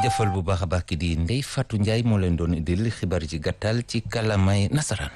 jaajëfal bu baax a baax ki di Ndeye Fatou Ndiaye moo leen doon indil xibaar ji gàttal ci kàllaamay nasaraan.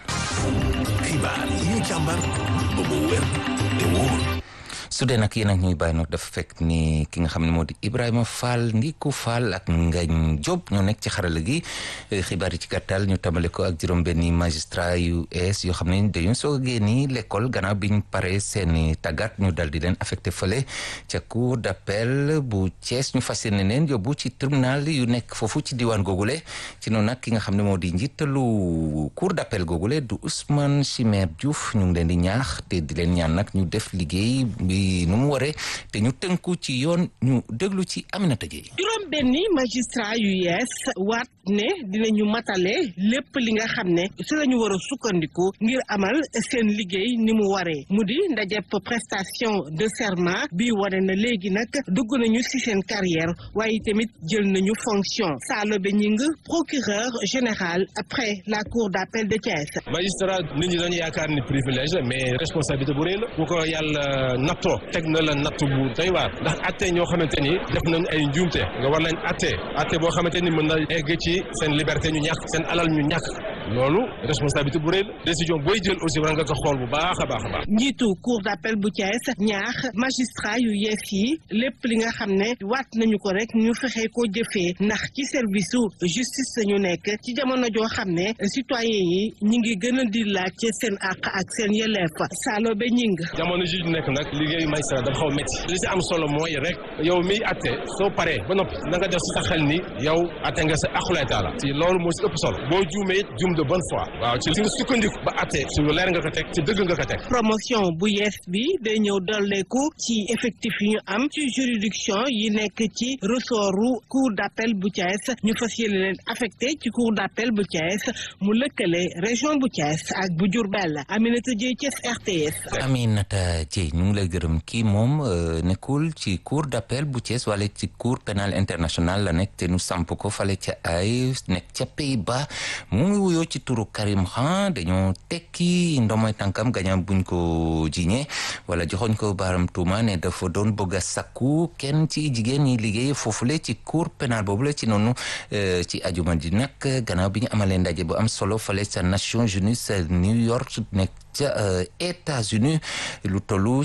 xibaar yi ñu càmbar ba mu wér te wóor. su dee nag yéen ak ñuy bàyyi nag dafa fekk ni ki nga xam ne moo di Ibrahima Fall Ndiku Fall ak Ngañ Diop ñoo nekk ci xarala gi xibaar yi ci gàttal ñu tàmbale ko ak juróom-benni magistrat yu es yoo xam ne dañu soog a génni l'école gannaaw biñ pare seeni tàggat ñu dal di leen affecté fële ca cour d'appel bu Thiès ñu fas yéene leen yóbbu ci tribunal yu nekk foofu ci diwaan googule ci noonu nag ki nga xam ne moo di njiitalu cour d'appel googule du Ousmane Chimère Diouf ñu ngi leen di ñaax te di leen ñaan nag ñu def liggéey bi nu mu waree te ñu tënku ci yoon ñu déglu ci Aminata Gueye juróom benni magistrat yu yees waat ne dinañu matale lépp li nga xam ne si la ñu war a sukkandiku ngir amal seen liggéey ni mu waree mu di ndajep prestation de serment bi wane na léegi nag dugg nañu si seen carrière waaye tamit jël nañu fonction Salobe Ñing procureur général après la cour d'appel de Thiès. magistrat nit ñi dañu yaakaar ni privilège la mais responsabilité bu rëy la bu ko yàlla nattoo teg na la natt bu doy waar ndax atte ñoo xamante ni def nañ ay njuumte nga war nañ atte atte boo xamante ni mën na egg ci seen liberté ñu ñàkk seen alal ñu ñàkk loolu responsabilité bu rëy la décision booy jël aussi war nga ko xool bu baax a baax a baax. njiitu cour d'appel bu Thiès ñaax magistrat yu yees yi lépp li nga xam ne waat nañu ko rek ñu fexe ko jëfee ndax ci service su justice lañu nekk ci jamono joo xam ne citoyen yi ñi ngi gën a di laaj seen àq ak seen yelleef Salobe Ñing jamono ji nekk nag liggéeyu magistrat dafa xaw métti li si am solo mooy rek yow miy atte soo paree ba noppi na nga def si sa xel ni yow atte nga sa aqulay taala si loolu moo si ëpp solo boo juumee juum de bonne foi waaw ci li nga sukkandiku ba atte su leer nga ko teg ci dëgg nga ko teg promotion bu yees bi day ñëw dolleeku ci effectif yi ñu am ci juridiction yi nekk ci ressortu cour d'appel bu Thiès ñu fas yéene leen affecté ci cour d'appel bu Thiès mu lëkkale région bu Thiès ak bu Diourbel Aminata Dieye Thiès RTS. Aminata Dieye ñu ngi lay gërëm kii moom nekkul ci cour d'appel bu Thiès wala ci cour pénal international la nekk te nu samp ko fale ca ay nekk ca Pays-Bas mu ngi wuyoo ci turu Karim Khan dañoo tekki ndomoy tànkam gañam buñ ko jiñee wala joxoñ ko baaram tuuma ne dafa doon bëgg a sakku kenn ci jigéen ñi liggéey foofule ci cour pénal boobu la ci noonu ci ajuma ji nag gannaaw bi ñu amalee ndaje bu am solo fale sa Nations Unies sa New York nekk ca États-Unis lu tollu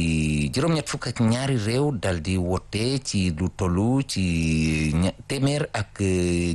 ci juróom-ñett fukk ak ñaari réew dal di wote ci lu tollu ci téeméer ak